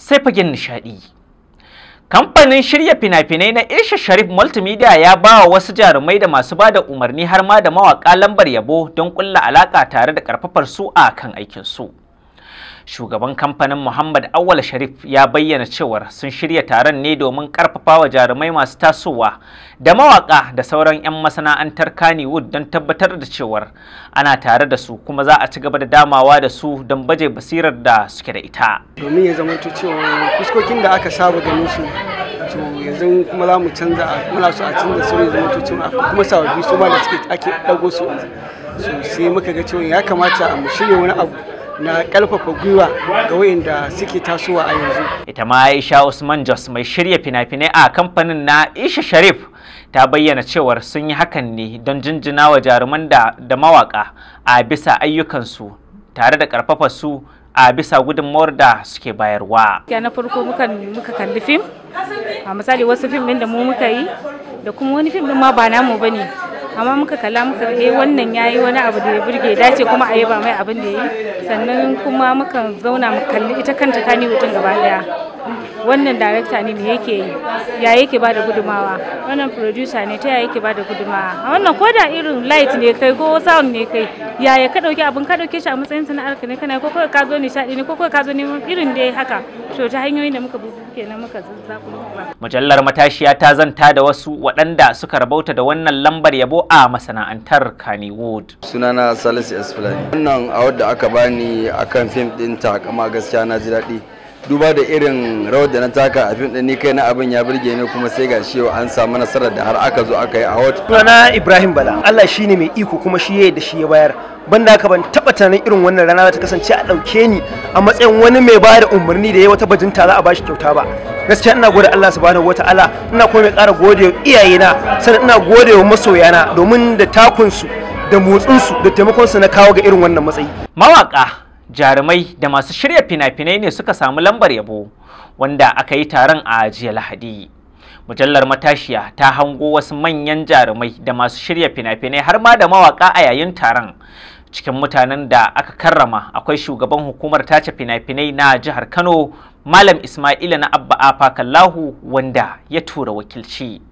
sai fagen nishadi kamfanin shirya fina-finai na Isha Sharif Multimedia ya ba wa wasu jarumai da masu ba da umarni har ma da mawaka lambar yabo don kulla alaka tare da karfafar su a kan aikin su shugaban kamfanin Muhammad Awal Sharif ya bayyana cewar sun shirya taron ne domin karfafa wa jarumai masu tasowa da mawaka da sauran 'yan masana'antar Kannywood don tabbatar da cewar ana tare da su kuma za a ci gaba da damawa da su don baje basirar da suke da ita. domin ya zama cewa fuskokin da aka saba ganin su to yanzu kuma za mu canza muna so a canza su ya zama cewa akwai kuma sababbi su ma da suke ake dago su so sai muka ga cewa ya kamata mu shirya wani abu na karfafa gwiwa ga wayanda suke tasowa a yanzu Ita ma Aisha Usman Jos mai shirya fina-finai a kamfanin na Isha Sharif ta bayyana cewar sun yi hakan ne don jinjina wa jaruman da, da mawaka a bisa ayyukansu tare da karfafa su a bisa gudunmawar da suke bayarwa. gaskiya na farko muka muka kalli fim a misali wasu fim din da mu muka yi da kuma wani fim din ma ba namu bane amma muka kalla muka ga eh wannan yayi wani abu da ya burge dace kuma a yaba mai abin da yayi sannan kuma muka zauna mu kalli ita kanta kani hutun gaba daya wannan director ne me yake yi ya yake ba da gudumawa wannan producer ne ta ya yake ba da gudumawa a wannan ko da irin light ne kai ko sound ne kai yaya ka dauki abin ka dauke shi a matsayin sana'ar ka ne kana ko kawai ka zo nishadi ne ko kawai ka zo neman irin dai haka to ta hanyoyin da muka bi kenan muka zazzaku muka Mujallar matashiya ta zanta da wasu waɗanda suka rabauta da wannan lambar yabo a masana'antar Kannywood. sunana salisu s fulani wannan award da aka bani akan fim din takama gaskiya na ji daɗi duba da irin rawar da na taka a fim din ni kai na abin ya burge ni kuma sai ga shi yau an samu nasarar da har aka zo aka yi award sunana Ibrahim Bala Allah shine mai iko kuma shi yayi da shi ya bayar banda haka ban taba tunanin irin wannan rana za ta kasance a dauke ni a matsayin wani mai ba da umarni da ya wata bajinta za a bashi kyauta ba gaskiya ina gode Allah subhanahu wataala ina kuma mai ƙara gode wa iyayena sannan ina gode wa masoyana domin da takunsu da motsinsu da taimakonsu na kawo ga irin wannan matsayi Mawaka, jarumai da masu shirya fina-finai ne suka samu lambar yabo wanda aka yi taron a jiya Lahadi. Mujallar matashiya ta hango wasu manyan jarumai da masu shirya fina-finai har ma da mawaka a yayin taron. Cikin mutanen da aka karrama akwai shugaban hukumar tace fina-finai na jihar Kano, Malam Ismaila na Abba Afa Kallahu wanda ya tura wakilci.